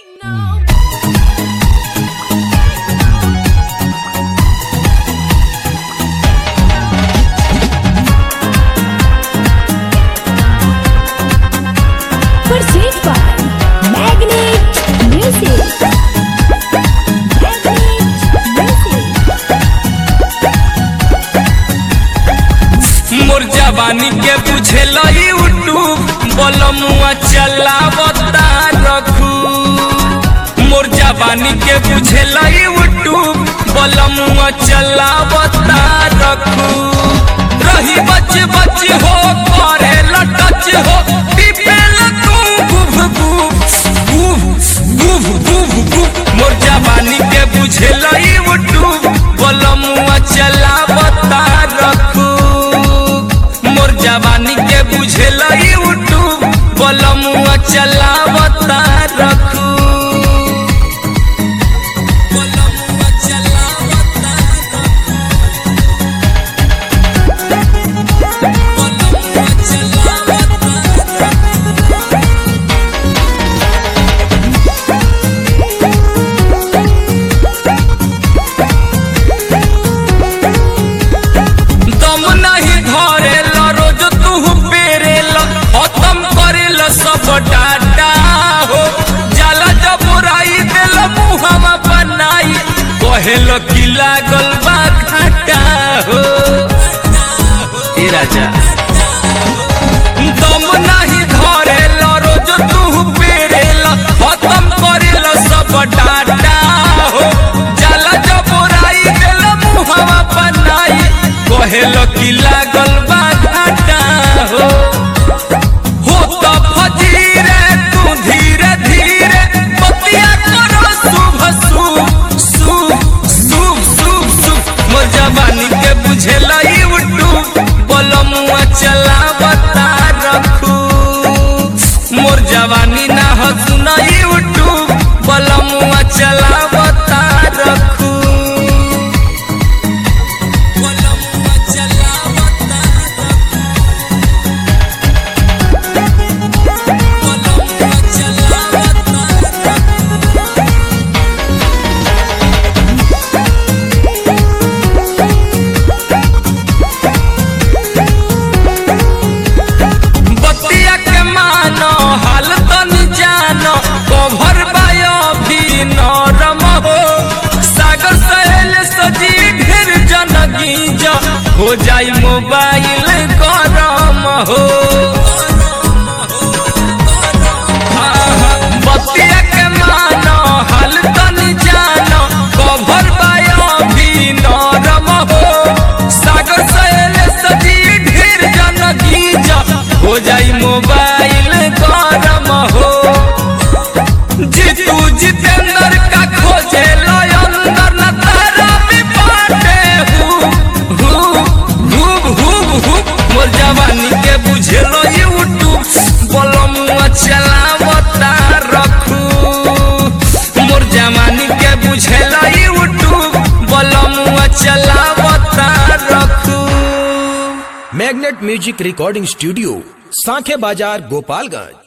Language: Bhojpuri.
Pursued by Magnet Music. Magnet Music. मोर जवानी के बुझेल यूट्यूब बलमुआ चलावता रखू मोर जवानी के बुझेल यूट्यूब बलमुआ चलावता रखू रही बच बच हो करे लटच हो पिपेल तू गुभ गुभ गुभ गुभ गुभ गुभ मोर जवानी के बुझेल यूट्यूब बलमुआ चलावता रखू मोर जवानी के बुझेल यूट्यूब बलमुआ चलावता रखू बलमुआ चलावता बलमुआ चलावता दम नहीं धरेल रोज तू पेरेल खत्म करेल सब डाटा हो जाला जब राई देल मुहमा बनाई कहेल की लागल बा घाटा हो ए राजा दम नहीं धरेल रोज तू पेरेल खत्म करेल सब डाटा हो जाला जब राई देल मुहमा बनाई कहेल की लागल बा घाटा हो हो त फजीरे तू धीरे धीरे बतिया करो शुभ शुभ शुभ शुभ शुभ शुभ मोर जवानी के बुझेल यूट्यूब बलमुआ चलावता रखू मोर जवानी ना हो सुन यूट्यूब बलमुआ चलावता रखू बलमुआ चलावता बलमुआ चलावता बतिया के मानो हाल तनी जानो कभर बायो भी नरम हो सागर सहेल सजी ढेर जनगी जो हो जाई मोबाइल गरम हो आहा, बतिया के मानो हाल तनी जानो कभर बायो भी नरम हो सागर सहेल सजी ढेर जनगी जो हो जाई मोबाइल गरम हो जीतू जितेंद्र का खोजे लो अंदर न तारा भी बाटे हु हु हु हु हु मोर जवानी के बुझे लो यूट्यूब बलमुआ चलावता रखू मोर जवानी के बुझे लो यूट्यूब बलमुआ चलावता रखू magnet music recording studio Sankhe Bazar Gopalganj